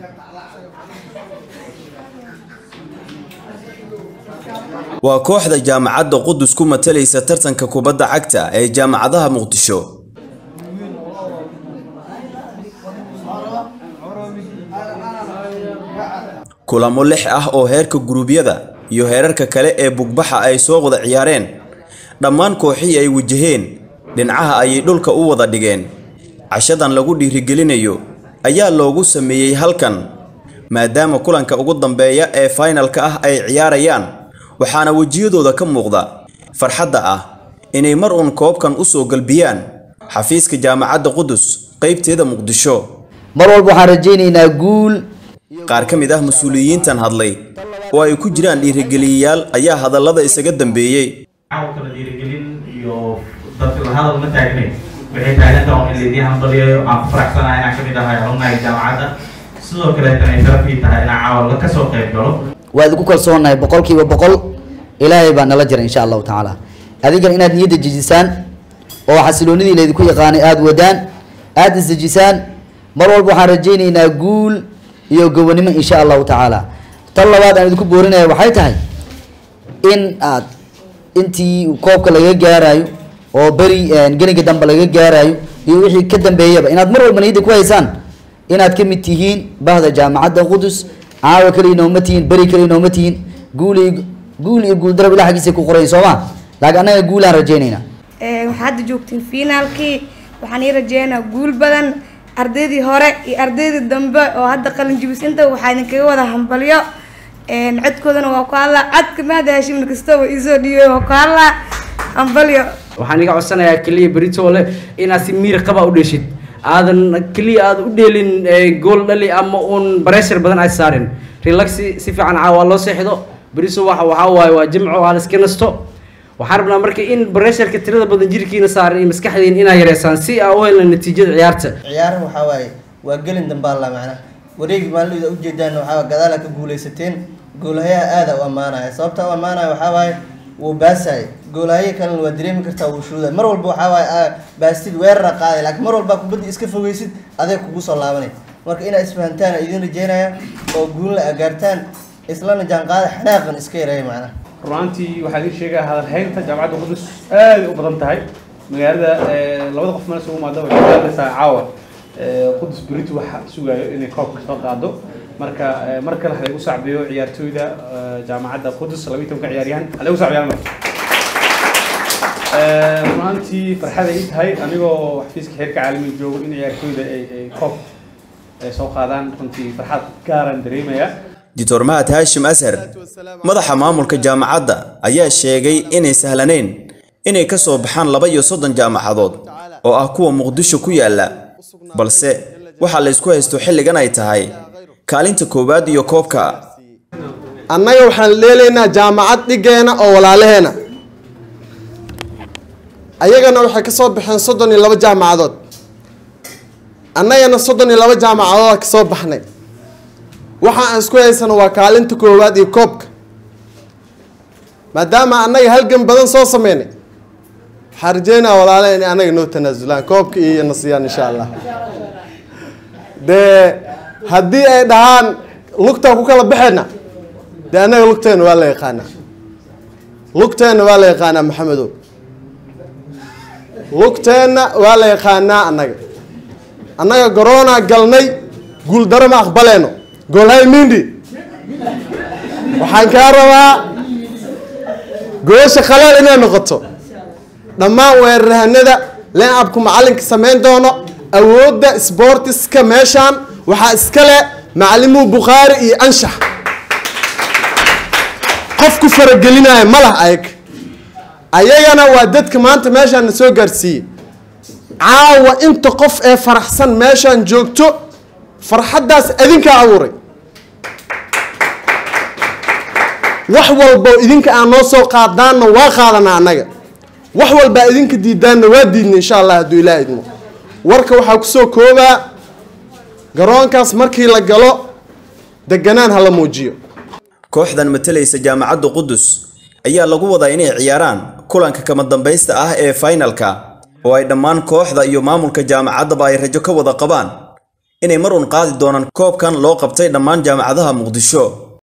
waa kooxda jaamacadda qudus ku matalaysa tartanka kubadda cagta ee jaamacadaha muqdisho kulamo lix ah oo heerka guruubyada iyo heerarka kale ee bugbaxa ay soo wada ciyaareen dhammaan kooxihii ay wajaheen dhinacaha ayay dhulka u wada dhigeen cashadan lagu dhiirigelinayo ayaa loogu sameeyey halkan maadaama kulanka ugu dambeeya ee faynalka ah ay ciyaarayaan waxaana wejiyadooda ka muuqda farxadda ah inay mar uun koobkan u soo galbiyaan xafiiska jaamacadda qudus qaybteeda muqdisho mar walba waxaan rajaynaynaa guul qaar ka mid ah mas-uuliyiintan hadlay oo ay ku jiraan dhiirigeliyayaal ayaa hadallada isaga dambeeyey kala dhiirigelin iyo dadka la hadal ma taagnayn waxay taagantaha un in laydii hambaliyayo aan ku faraxsanahay inaan kamid ahay alumnahay jaamacadda sidoo kaleetana ay sharafii tahay inaan caawal ka soo qayb galo waa idinku kalsoonahay boqolkiiba boqol ilaahay baa nala jira insha allahu tacaala adigan inaad niyadda jejisaan oo xasiloonidii laydinku yaqaanay aada wadaan aada isdejisaan mar walba waxaan rajaynaynaa guul iyo gobonimo insha allahu tacaala tan labaad aan idinku boorinaya waxay tahay in aad intii koobka laga gaarayo oo beri gelinka dambe laga gaarayo iyo wixii ka dambeeyaba inaad mar walba niyadda ku haysaan inaad ka mid tihiin bahda jaamacadda qudus caawa kaliya nooma tihiin beri kaliya nooma tihiin guul iyo guul iyo guul darab ilaa xaggiisa ku qorayn sooma laakiin annaga guulaan rajaynaynaa waxaa hadda joogtiin finaalkii waxaan ii rajeynaa guul badan ardaydii hore iyo ardaydii dambe oo hadda qalin jibisinta waxaa idinkaga wada hambalyo codkoodana waa ku hadlaa codka maada hashimna kastaba iisoo dhiibay waa ku hadlaa hambalyo waxaan iga codsanayaa keliya beritoole inaad si miir qaba u dheshid aadan keliya aad u dheelin gool dhali ama uun bareshar badan aad saarin relaxi si fiican caawa loo seexdo beriso waxa waxaa waaye waa jimco aad iska nasto waxaan rabnaa marka in baresharka tirada badan jirkiina saaran iyo maskaxdiin inaa yareysaan si aa u helna natiijada ciyaarta ciyaaraha waxaa waaye waa gelin dambaalla macnaha wareegi maalida ujeedaan waxaa gadaala ka guuleysateen goolahayaha aada u ammaanaya sababta u ammaanaya waxaa waaye wuu baasaya goolahaye kalena waa dareemi kartaa wuu shuuday mar walba waxaa waaye baastid weerara qaaday laakiin mar walba kubadda iska fogeysid adeeg kugu soo laabanay marka inaa isfahantaan idin rajeynaya oo guulna agaartaan islana jaanqaada xanaaqan iska yareeya macnaha runaantii waxaa idin sheegaya hadalhaynta jaamacadda qudus aad u badan tahay magaalada labada qof meel isugu imaada waxay gaadaysaa caawa qudus berito waxa sugayo inay koobka soo qaado marka mar kale halagu sacbiyo ciyaartooyda jaamacadda qudus labiyi tobanka ciyaaryahan halagu sacbiyaan marka runaantii farxad ay tahay anigoo xafiiska heerka caalamiga joogo in ciyaartooyda ay koob ay soo qaadaan runtii farxad gaaran dareemaya doctor mahad haashim ashar madaxa maamulka jaamacadda ayaa sheegay inay sahlanayn inay ka soo baxaan laba iyo soddon jaamacadood oo ah kuwa muqdisho ku yaalla balse waxaa la ysku haysto xilligan ay tahay kaalinta koowaad iyo koobka annaga waxaan leelaynaa jaamacad dhigeena oo walaalaheena ayagana waxay ka soo baxeen soddon iyo laba jaamacadood annagana soddon iyo laba jaamacadood ka soo baxnay waxa aan isku haysano waa kaalinta koowaad iyo koobka maadaama annaga halgan badan soo sameynay waxaa rajeynaa walaala inay annaga noo tanaasulaan koobka iyo na siiyaan insha allah dee haddii ay dhahaan lugtaa ku kala baxayna dee annaga lugteena waa la yaqaanaa lugteena waa la yaqaanaa maxamedow lugteenna waa la yaqaanaa annaga annaga garoonaa galnay guuldaro ma aqbaleyno goolhay mindi waxaan kaa rabaa goosha khalaal inay noqoto dhammaan weerarhanada leen-abku macalinka samayn doono awoodda sboortiska meeshaan waxaa iska leh macalimuhu bukhaari iyo anshax qof ku faragelinaya ma lah ayag ayagana waa dadka maanta meeshaan na soo gaarsiiyey caawa inta qof ee faraxsan meeshaan joogto farxaddaas adinkaa abuuray wax walbo idinka aan noo soo qaadaanna waa qaadanaa annaga wax walbaa idinka diidaanna waa diidna insha allah hadduu ilaa idmo warka waxaa kusoo koobaa garoonkaas markii la galo deganaan hala muujiyo kooxdan matalaysa jaamacadda qudus ayaa lagu wadaa inay ciyaaraan kulanka kama dambaysta ah ee faynalka oo ay dhammaan kooxda iyo maamulka jaamacaddaba ay rajo ka wada qabaan inay mar uun qaadi doonaan koobkan loo qabtay dhammaan jaamacadaha muqdisho